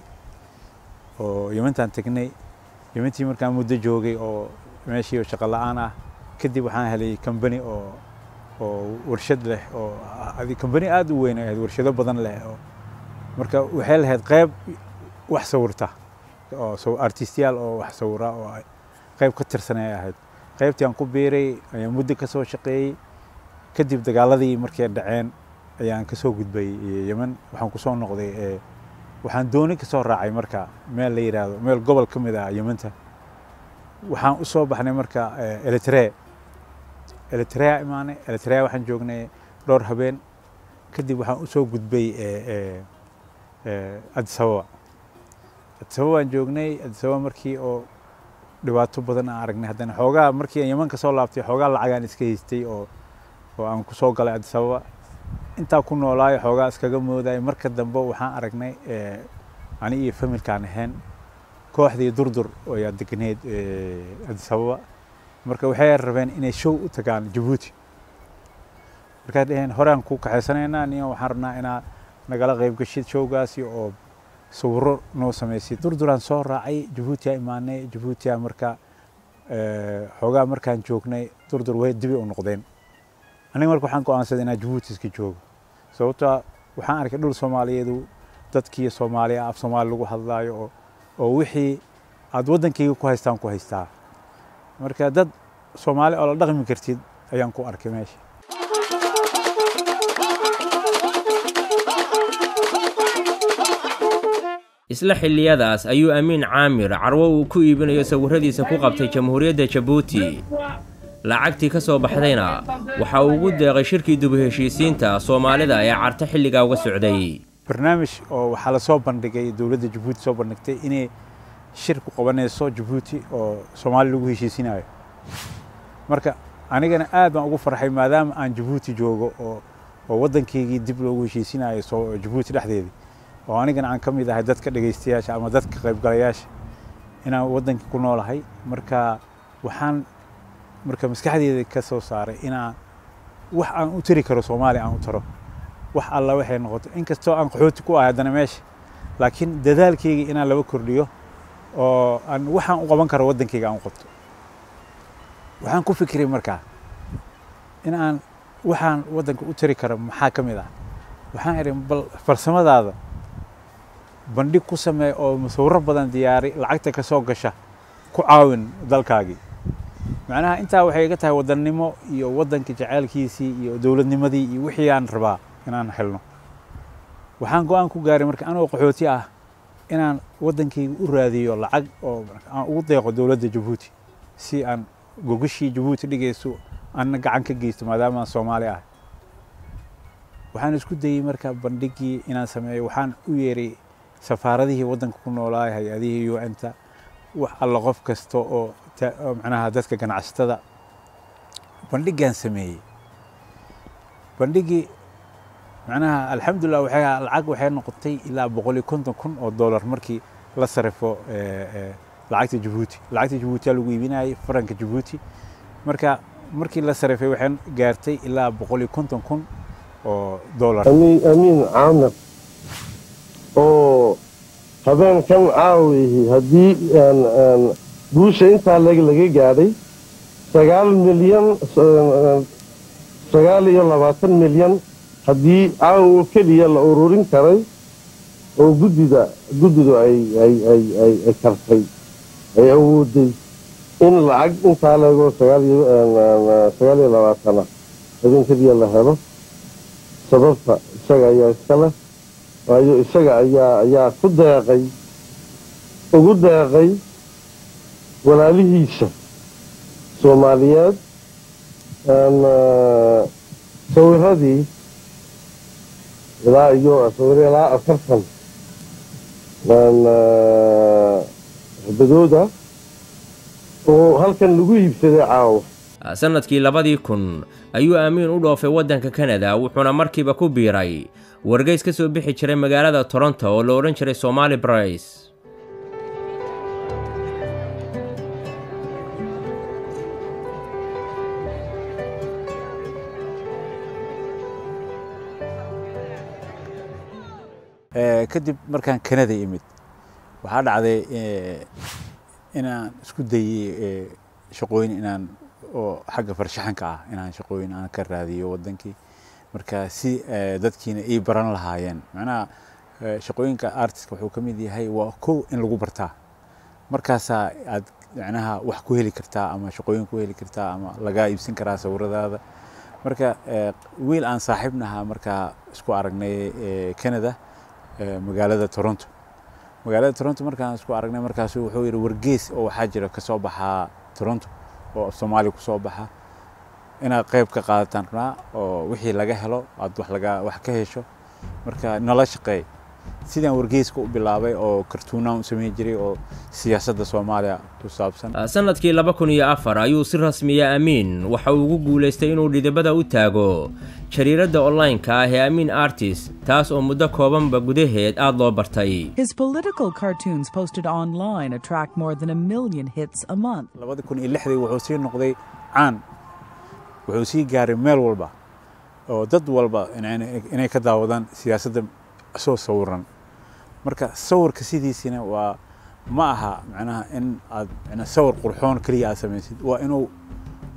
oo yementaan tegnay yementii markaan muddo joogay oo meeshii shaqo la-aan ah kadib waxaan helay kambani oo oo warshad leh oo kambani aada u weyn ahayd warshado badan leh oo marka waxay lahayd qayb wax sawirta oo artistiyaal oo wax sawira oo qayb ka tirsan ay ahayd qaybtii aan ku biiray ayaan muddo ka soo shaqeeyey kadib dagaaladii markay dhaceen ayaan ka soo gudbay yemen waxaan ku soo noqday waxaan dooni ka soo raacay marka meel la yidhaahdo meel gobol ka mid ah yementa waxaan u soo baxnay marka eritrea eritrea imaanay eritrea waxaan joognay dhowr habeen kadib waxaan usoo gudbay adisababa adisababa waan joognay adisababa markii oo dhibaato badan aan aragnay haddana xoogaa markii aan yeman ka soo laabtay xoogaa lacagaan iska haystay oo oo aan kusoo galay adisababa intaa ku noolaayo xoogaa iskaga moodayo marka dambe waxaan aragnay ani iyo familkaan ahayn kooxdii durdur ayaa degneyd adisababa marka waxay rabeen inay show u tagaan jabuuti markaa dhaheen horaan ku kaxaysanaynaa niyo waxaan rabnaa inaa nagala qayb gashid showgaasi oo sawiro noo samaysid durduraan soo raacay jabuutiyaa imaanay jabuutiyaa marka xoogaa markaan joognay durdur way dibi u noqdeen aniga marka waxaan go'aansaday inaan jabuuti iska joogo sababtoo waxaan arkay dhul soomaaliyeedu dadkii soomaaliya af soomaali lagu hadlaayo oo oo wixii aad waddankayga ku haystaan ku haystaa marka dad soomaali oo la dhaqmi kartid ayaan ku arkay meesha isla xilliyadaas ayuu amiin caamir carwo uu ku iibinayo sawirradiisa ku qabtay jamhuuriyadda jabuuti lacagtii ka soo baxdayna waxa uu ugu deeqay shirkii dubu heshiisiinta soomaalida ee carto xilligaa uga socday barnaamij oo waxaa lasoo bandhigay dowladda jabuuti soo bandhigtay inay shir ku qabanayso jabuuti oo soomaali lagu heshiisinayo marka anigana aad baan ugu farxay maadaama aan jabuuti joogo oo oo waddankaygii dib loogu heshiisinayo soo jabuuti dhexdeedii oo anigana aan ka mid ahay dadka dhegaystayaasha ama dadka qaybgalayaasha inaan waddanka ku noolahay marka waxaan marka maskaxdeeda ka soo saaray inaan wax aan u tari karo soomaaliya aan u taro wax alla waxay noqoto inkastoo aan qaxooti ku ahay haddana meesha laakiin dadaalkayga inaan laba kordhiyo oo aan waxaan u qaban karo waddankayga aan u qabto waxaan ku fikiray markaa in aan waxaan waddanka u tari karo maxaa ka mid ah waxaan idhi bal farsamadaada bandhig ku samee oo musawiro badan diyaari lacagta ka soo gasha ku caawin dalkaagii macnaha intaa waxay iga tahay wadannimo iyo waddanka jaceylkiisii iyo dowladnimadii iyo wixii aan rabaa inaan helno waxaan go-aan ku gaaray marka anoo qaxooti ah inaan waddankayga u raadiyo lacag oo aan ugu deeqo dowladda jabuuti si aan gogashii jabuuti dhigayso aanna gacan ka geysto maadaama aan soomaali ah waxaan isku dayey marka bandhigii inaan sameeyo waxaan u yeeray safaaradihii waddanka ku noolaa hay-adihii u n-ta wax alla qof kasta oo macnaha dadka ganacsatada bandhigaan sameeyey bandhigii macnaha alxamdulilah waxay lacag waxay noqotay ilaa boqol iyo konton kun oo dollar markii la sarifo lacagta jabuuti lacagta jabuuti lagu iibinayay faranka jabuuti marka markii la sarifay waxay gaartay ilaa boqol iyo konton kun oo dollar amiin caamir oo habeenkan caawihi haddii guusha intaa leg laga gaadhay sagaal milyan sagaal iyo labaatan milyan haddii caawo keliya la ururin karay oo guddida guddidu ay ay ay ay ay kartay ay awooday in lacag intaa legoo sagaal iyo sagaal iyo labaatana habeen keliya la helo sababta isaga ayaa iska leh waayo isaga ayaa ayaa ku deeqay ugu deeqay walaalihiisa soomaaliyeed sawiradii ilaa iyo sawiro ilaa afartan xibadooda oo halkan lagu iibsaday caawa sannadkii labadii kun ayuu aamiin u dhoofay waddanka kanada wuxuuna markiiba ku biiray wargeys ka soo bixi jiray magaalada toronto oo la odhan jiray somaali brice kadib markaan kanada imid waxaa dhacday inaan isku dayey shaqooyin inaan oo xagga farshaxanka ah inaan shaqooyin aan ka raadiyo waddankii marka si dadkiina ii baran lahaayeen macnaha shaqooyinka artiska wuxuu ka mid yahay waa kow in lagu bartaa markaasaa aad macnaha wax ku heli kartaa ama shaqooyin ku heli kartaa ama lagaa iibsan karaa sawiradaada marka wiil aan saaxiibnaha markaa isku aragnay canada magaalada toronto magaalada toronto markaan isku aragnay markaasu wuxuu yidhi wargees oo waxaa jira kasoo baxaa toronto oo soomaaliya kusoo baxa inaad qayb ka qaadataan rabnaa oo wixii laga helo aad wax laga wax ka hesho marka nala shaqeey sidaan wargeyska u bilaabay oo kartuunaan u samayn jiray oo siyaasadda soomaaliya ku saabsan sannadkii laba kun iyo afar ayuu si rasmiya amiin waxa uu ugu guulaystay inuu dhidibada u taago jariiradda online-ka ah ee amiin artist taas oo muddo koobanba gudaheed aad loo bartay His political cartoons posted online attract more than a million hits a month. labada kun iyo lixdii wuxuu sii noqday caan wuxuu sii gaaray meel walba oo dad walba inay inay ka daawadaan siyaasadda soo sawiran marka sawirka sidiisina waa ma aha macnaha in aad macnaha sawir qurxoon keliya aad samaysid waa inuu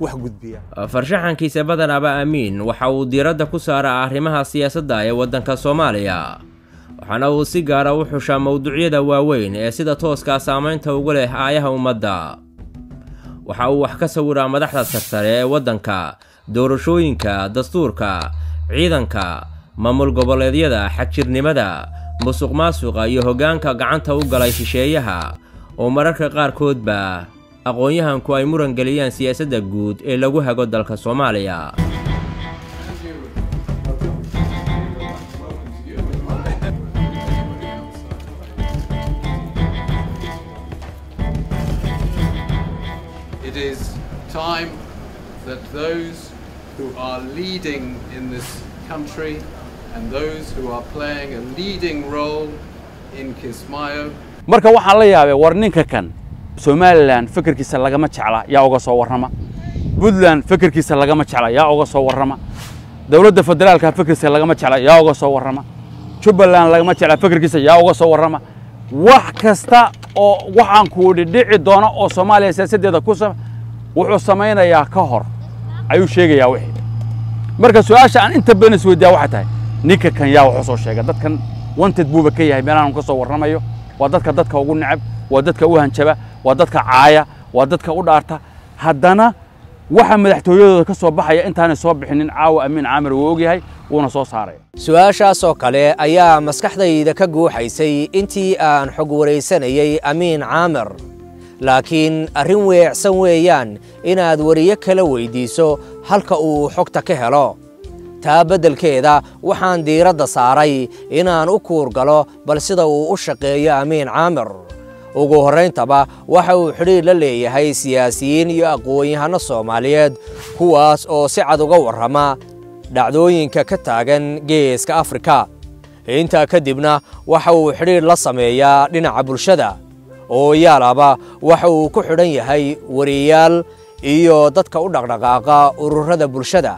wax gudbiya farshaxankiisa badanaaba amiin waxa uu diiradda ku saaraa arrimaha siyaasadda ee waddanka soomaaliya waxaana uu si gaara u xushaa mowduucyada waaweyn ee sida tooskaa saamaynta ugu leh aayaha ummadda waxa uu wax ka sawiraa madaxda sarsare ee waddanka doorashooyinka dastuurka ciidanka maamul goboleedyada xagjirnimada musuq maasuqa iyo hoggaanka gacanta u galay shisheeyaha oo mararka qaarkoodba aqoon-yahanku ay muran geliyaan siyaasadda guud ee lagu hago dalka soomaaliya It is time that those who are leading in this country and those who are playing a leading role in Kismayo marka waxaan la yaabay war ninka kan somalilan fikirkiisa lagama jecla yaa uga soo warrama puntland fikirkiisa lagama jecla yaa uga soo warrama dowladda federaalka fikirkiisa lagama jecla yaa uga soo warrama jubbaland lagama jecla fikirkiisa yaa uga soo warrama wax kasta oo waxaan kuudhi dhici doona oo soomaaliya siyaasaddeeda ku wuxuu samaynayaa ka hor ayuu sheegayaa wixii marka su-aasha aan inta badan isweydiyaa waxay tahay ninka kan yaa wuxuu soo sheega dadkan wanted buuba ka yahay meelahan ka soo warramayo waa dadka dadka ugu necab waa dadka u hanjaba waa dadka caaya waa dadka u dhaarta haddana waxa madaxtooyadooda ka soo baxaya intaanay soo bixinin caawa amiin caamir wuu ogyahay wuuna soo saaraya su-aashaas oo kale ayaa maskaxdayda ka guuxaysay intii aan xog waraysanayay amiin caamir laakiin arrin weecsan weeyaan inaad wariyo kala weyddiiso halka uu xogta ka helo taa beddelkeeda waxaan diiradda saaray inaan u kuurgalo bal sida uu u shaqeeyo amiin caamir ugu horrayntaba waxa uu xidhiir la leeyahay siyaasiyiin iyo aqoon-yahanno soomaaliyeed kuwaas oo si cad uga warrama dhacdooyinka ka taagan geeska afrika intaa kadibna waxa uu xidhiir la sameeyaa dhinaca bulshada oo yaalaba waxa uu ku xidhan yahay wariyaal iyo dadka u dhaqdhaqaaqa ururada bulshada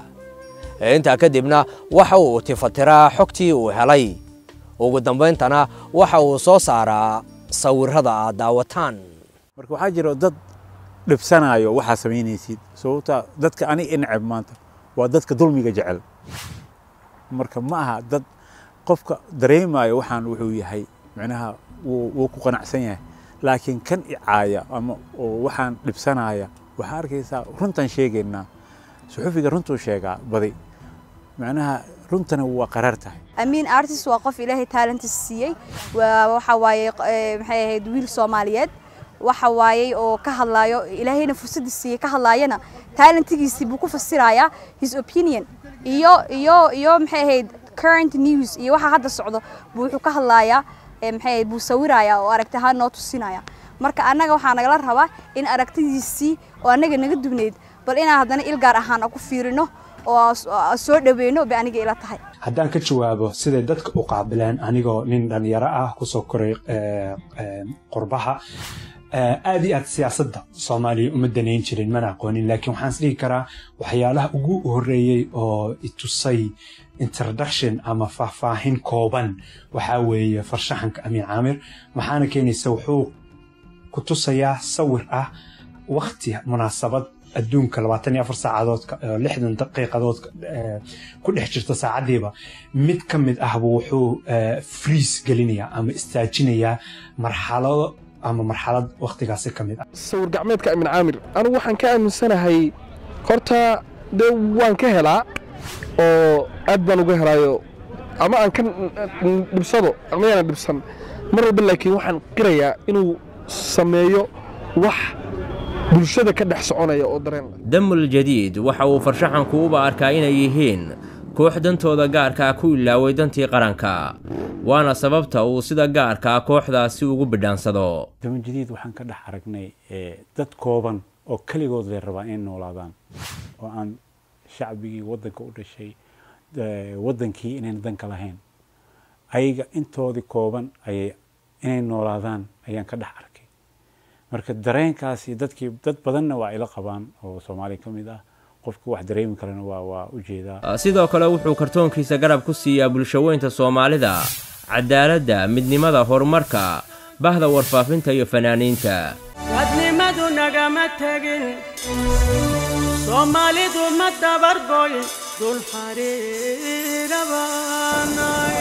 intaa kadibna waxa uu tifatiraa xogtii uu helay ugu dambayntana waxa uu soo saaraa sawirrada aad daawataan marka waxaa jira dad dhibsanayo waxaa samaynaysid sababta dadka ani inceb maanta waa dadka dulmiga jecel marka ma aha dad qofka dareemayo waxaan wuxuu yahay macnaha wuu ku qanacsan yahay laakiin kan icaaya ama oo waxaan dhibsanaya waxaa arkaysaa runtan sheegaynaa suxufiga runtuu sheegaa badi macnaha runtana waa qaraar tahay amiin artist waa qof ilaahay talentis siiyey waxa waaye maxay ahayd wiil soomaaliyeed waxa waayey oo ka hadlaayo ilaahayna fursadda siiyey ka hadlaayana talentigiisii buu ku fasirayaa his opinion iyo iyo iyo maxay ahayd current news iyo waxa hadda socdo buu wuxuu ka hadlaayaa maxay ahayd buu sawirayaa oo aragti ahaan noo tusinaya marka annaga waxaa nagala rabaa in aragtidiisii oo annaga naga dubneyd bal inaan haddana il gaar ahaan ku fiirino oo soo dhaweyno bay aniga ila tahay haddaan ka jawaabo siday dadka u qaabileen anigoo nin dhalinyaro ah kusoo koray qurbaha aad iyo aad siyaasadda soomaaliya uma danayn jirin mana aqoonin laakiin waxaan isdhihi karaa waxyaalaha ugu horreeyey oo itusay introduction ama faahfaahin kooban waxaa weeye farshaxanka amiin caamir waxaana keenaysa wuxuu ku tusayaa sawir ah wakti munaasabad adduunka labaatan iyo afar saacadood lixdan daqiiqadood ku dhex jirta saacaddiiba mid ka mid ahba wuxuu friis gelinayaa ama istaajinayaa marxalado ama marxalad waktigaasi ka mid ah sawir gacmeedka amin caamir anigu waxaan ka aaminsanahay horta dee waan ka helaa oo aad baan uga helaayo ama aan ka dhibsado ama yaanan dhibsan mar walba laakiin waxaan qirayaa inuu sameeyo wax bulshada ka dhex soconaya oo dareen damul jadiid waxa uu farshaxanku uba arkaa inay yihiin koox dantooda gaarkaa ku ilaaway dantii qaranka waana sababta uu sida gaarkaa kooxdaasi ugu bidhaansado daman jadiid waxaan ka dhex aragnay dad kooban oo keligood lay rabaa inay noolaadaan oo aan shacbigii waddanka u dhashay waddankii inayn danka lahayn ayaga intoodii kooban ayay inay noolaadaan ayaan ka dhex arkay marka dareenkaasi dadkii dad badanna waa ila qabaan oo soomaaliya ka mid ah qofka wax dareemi karana waa waa u jeedaa sidoo kale wuxuu kartoonkiisa garab ku siiyaa bulshaweynta soomaalida cadaaladda midnimada horumarka bahda warfaafinta iyo fanaaniinta wadnimadu nagama tegin soomaalidu ma dabargoyn dul xariirabanay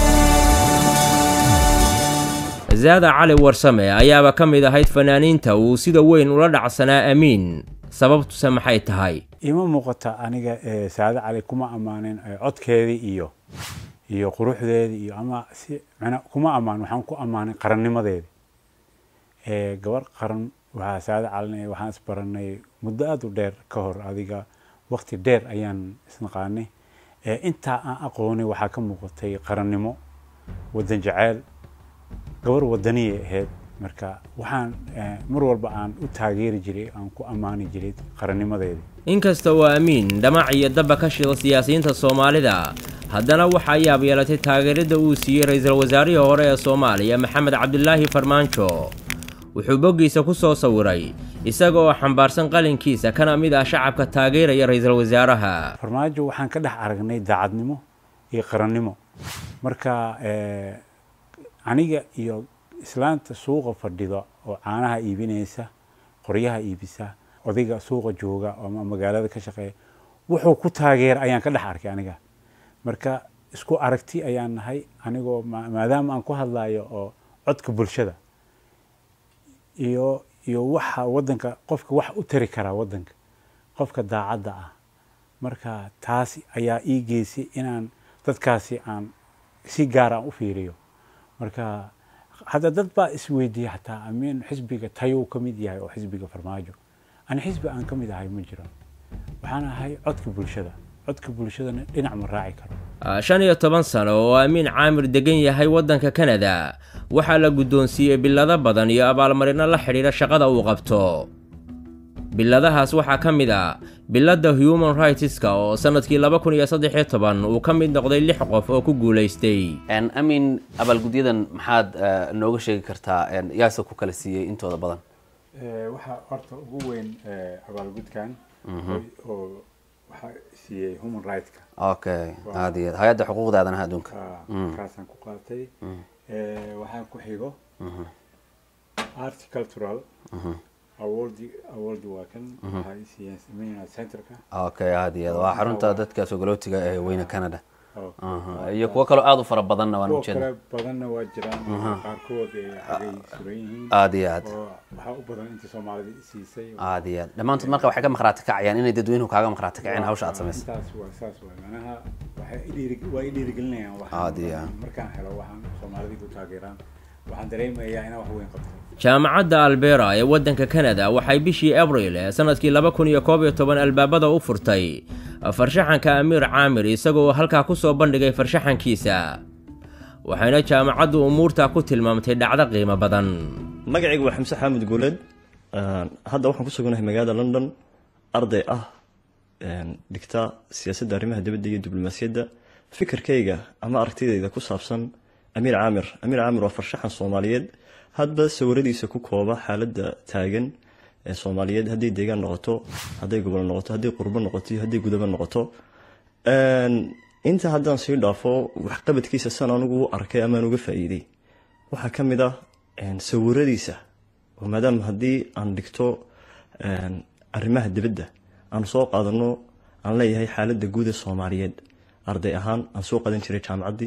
zaada cali warsame ayaaba ka mid ahayd fanaaniinta uu sida weyn ula dhacsanaa amiin sababtuse maxay tahay ima muuqata aniga eh, saade cali kuma ammaanin eh, codkeedii iyo iyo quruxdeedii iyo ama si macnaa kuma ammaan waxaan ku ammaanay qarannimadeedii Eh, gabar qaran waxaa saade calina waxaan isbaranay muddo aada u dheer ka hor adiga waqti dheer ayaan isnaqaanay Eh, intaa aan aqoonay waxaa ka muuqatay qarannimo wadan jaceyl gabar wadaniyay ahayd marka waxaan eh, mar walba aan u taageeri jiray aan ku ammaani jiray qarannimadeedii inkasta oo amiin dhamac iyo daba ka shida siyaasiyiinta soomaalida haddana waxaa yaab yeelatay taageerada uu siiyey ra-iisul wasaarihii hore ee soomaaliya maxamed cabdilaahi farmaajo wuxuu boggiisa ku soo sawiray isaga oo xambaarsan qalinkiisa kana mid ah shacabka taageeraya ra-iisul wasaaraha farmaajo waxaan ka dhex aragnay daacadnimo iyo qarannimo marka eh, aniga iyo islaanta suuqa fadhida oo caanaha iibinaysa qoryaha iibisa odayga suuqa jooga ama magaalada ka shaqeeya wuxuu ku taageera ayaan ka dhex arkay aniga marka isku aragti ayaan nahay anigoo ma- maadaama aan ku hadlayo oo codka bulshada iyo iyo waxa wadanka qofka wax u tari karaa wadanka qofka daacadda ah marka taasi ayaa ii geysay inaan dadkaasi aan si gaar aan u fiiriyo marka hadda dad baa isweydiiya xataa amiin xisbiga tayuu ka mid yahay oo xisbiga farmaajo ani xisbi aan ka mid ahay ma jiro waxaan ahay codka bulshada codka bulshadana dhinac ma raaci karo Ah, shan iyo toban sano oo amiin caamir degan yahay waddanka kanada waxaa la guddoonsiiyey billado badan iyo abaalmarino la xidhiidha shaqada uu qabto billadahaas waxaa ka mid ah billadda human rightska oo sannadkii laba kun iyo saddex iyo toban uu ka mid noqday lix qof oo ku guulaystay amin abaalgudyadan maxaad eh, nooga sheegi kartaa en, yaase ku kala siiyey intooda badan waxaa horta ugu weyn abaalgudkan Mhm. oo waxaa siiyey human rightska okay aad iyo aad hay-adda xuquuqda aadanaha adduunka Mm. kaasaan ku qaatay Mm. Eh, waxaa ku xigo Mhm. art cultural Mhm. award award waa kan Mhm. waxaa i siiyeen seminary centerka okay aad iyo aad waa xarunta dadka sogolootiga ee weyne canada Okay. Aha. iyo kuwo kaloo aada u fara badanna waan kuwa ujeeda kale badanna waa jiraan Mhm. qaarkood ee xagay suran yihiin Aad iyo aad. oo waxaa u badan inta soomaalida i siisay aad iyo aad dhammaantood marka waxay ka maqhraati kacayaan inay dadweynuhu kaaga maqhraati kaceen hawsha aad samaysay intaas waa saas waa manaha waxay i dhiiri- waa i dhiirigelinayaan waxaan Aad iyo aad. markaan helo waxaan soomaalida ku taageeraan waxaan dareemayaa inaan wax weyn qabto jaamacadda albera ee waddanka kanada waxay bishii abril ee sannadkii laba kun iyo koob iyo toban albaabada u furtay farshaxanka amiir caamir isagoo halkaa ku soo bandhigay farshaxankiisa waxayna jaamacaddu umuurtaa ku tilmaamtay dhacdo qiimo badan magacaygu waa xamse xaamud guuleed Een, hadda waxaan ku suganahay magaalada london arday ah een, dhigta siyaasadda arrimaha dibadda iyo diblomaasiyadda fikirkayga ama aragtidayda ku saabsan amiir caamir amiir caamir waa farshaxan soomaaliyeed hadba sawiradiisa ku kooba xaaladda taagan ee soomaaliyeed hadday deegaan noqoto hadday gobol noqoto hadday qurbo noqoto iyo hadday gudabo noqoto Een, inta haddaan sii dhaafo waxqabadkiisa san anigu u arkay amaan uga faa'iiday waxaa ka mid ah een, sawiradiisa oo maadaama haddii aan dhigto een, arrimaha dibadda aan soo qaadano aan leeyahay xaaladda guud ee soomaaliyeed arday ahaan aan soo qadan jiray jaamacaddii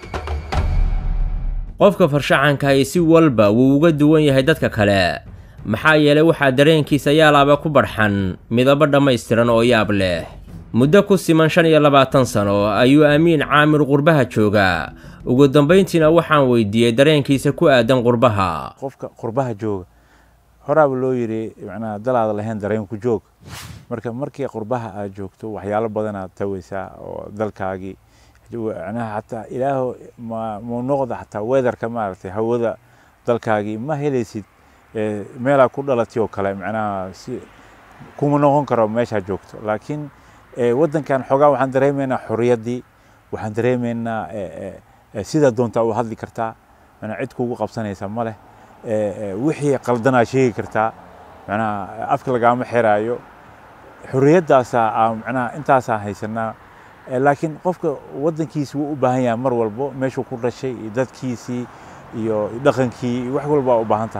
qofka farshaxankahi si walba wuu uga duwan yahay dadka kale maxaa yeelay waxaa dareenkiisa yaalaaba ku barxan midabo dhammaystiran oo yaab leh muddo ku siman shan iyo labaatan sano ayuu amiin caamir qurbaha joogaa ugu dambayntiina waxaan weydiiyey dareenkiisa ku aadan qurbaha qofka qurbaha jooga horaaba loo yidhi macnaha dalaada lahayn dareenku joog marka markii qurbaha aad joogto waxyaalo badanaad tawaysaa oo dalkaagii macnaha xataa ilaaho ma mu noqda xataa weatherka maaragtay hawada dalkaagii ma helaysid eh, meelaa ku dhalatay oo kale macnaha si kuma noqon karo meeshaa joogto laakiin eh, waddankan xoogaa waxaan dareemaynaa xorriyaddii waxaan dareemaynaa eh, eh, eh, sidaa doontaa u hadli kartaa macnaa cid kugu qabsanaysa ma leh eh, eh, wixii qaldanaa sheegi kartaa macnaha afka lagaama xiraayo xorriyaddaasaa aa macnaha intaasaa haysanaa Eh, laakiin qofka waddankiisi wuu u baahan yahay mar walbo meeshuu ku dhashay iyo dadkiisii iyo dhaqankii iyo wax walba u baahan tahay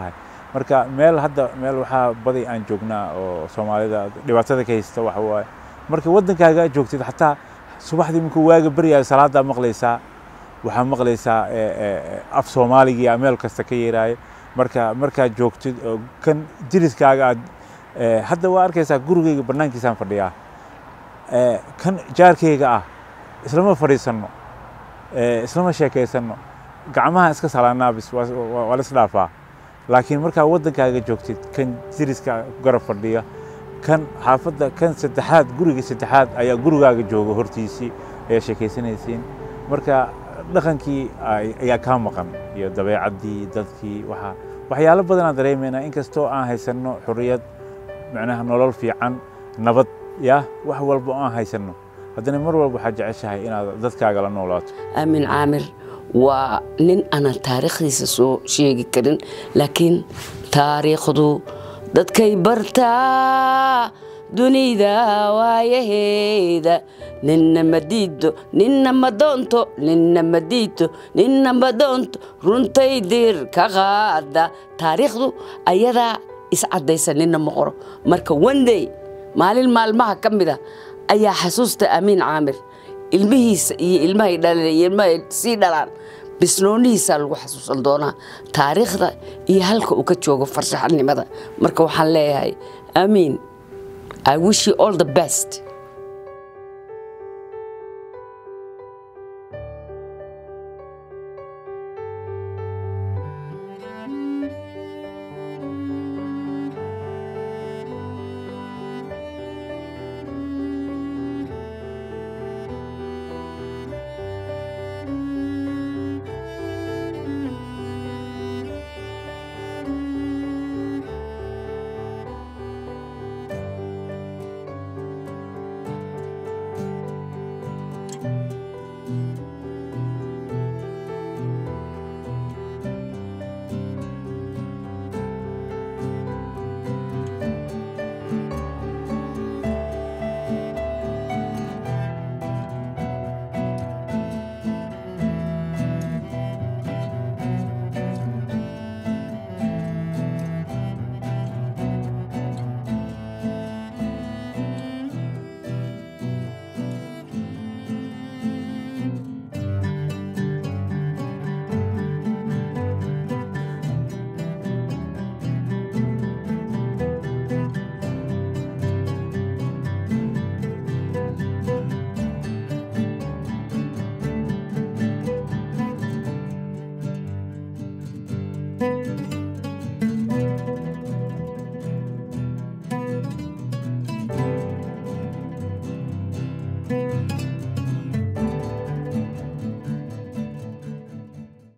marka meel hadda meel waxaa badi aan joognaa oo soomaalida dhibaatada ka haysta waxa waaye marka waddankaaga aad joogtid xataa subaxdii markuu waaga baryayo salaadaa maqlaysaa waxaa maqlaysaa af soomaaligii aa meel kasta ka yeeraayo marka markaad joogtid oo kan jiriskaaga aad hadda waa arkaysaa gurigayga bannaankiisaan fadhiyaa kan jaarkayga ah islama fadhiisanno islama sheekaysanno gacmaha iska salaanaa bis waa la isdhaafaa laakiin markaa waddankaaga joogtid kan jiriska garab fadhiya kan xaafadda kan saddexaad guriga saddexaad ayaa gurigaaga jooga hortiisii ayaa sheekaysanaysiin marka dhaqankii ayaa kaa maqan iyo dabeecaddii dadkii waxaa waxyaalo badan aan dareemaynaa inkastoo aan haysanno xurriyad macnaha nolol fiican nabad ya wax walba oo aan haysanno haddana mar walba waxaad jeceshahay inaad dadkaaga la noolaato aamin caamir waa nin aanan taariikhdiisa soo sheegi karin laakiin taariikhdu dadkay bartaa dunida waayaheeda ninna ma diido ninna ma doonto ninna ma diido ninna ma doonto runtay dir ka qaada taariikhdu ayadaa iscaddaysa ninna ma qoro marka wandey maalin maalmaha ka mid a ayaa xasuusta amiin caamir ilmihiisa iyo ilmahay dhaleen iyo ilmahay sii dhalaan bisnoonihiisaa lagu xasuusan doonaa taariikhda iyo halka uu ka joogo farshaxanimada marka waxaan leeyahay amiin i wish you all the best